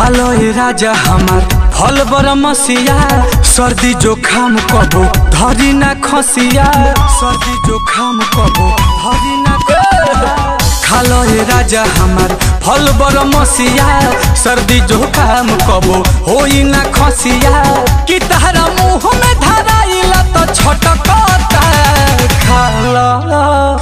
खालो ए राजा हमार फल बर मसिया सर्दी जोखाम कबो धरी ना खसिया सर्दी जोखाम कबो धरी ना खसिया खालो ए राजा हमार फल बर मसिया सर्दी जोखाम कबो होई ना खसिया कि तहरा मुंह में धराइला तो छटकता खाला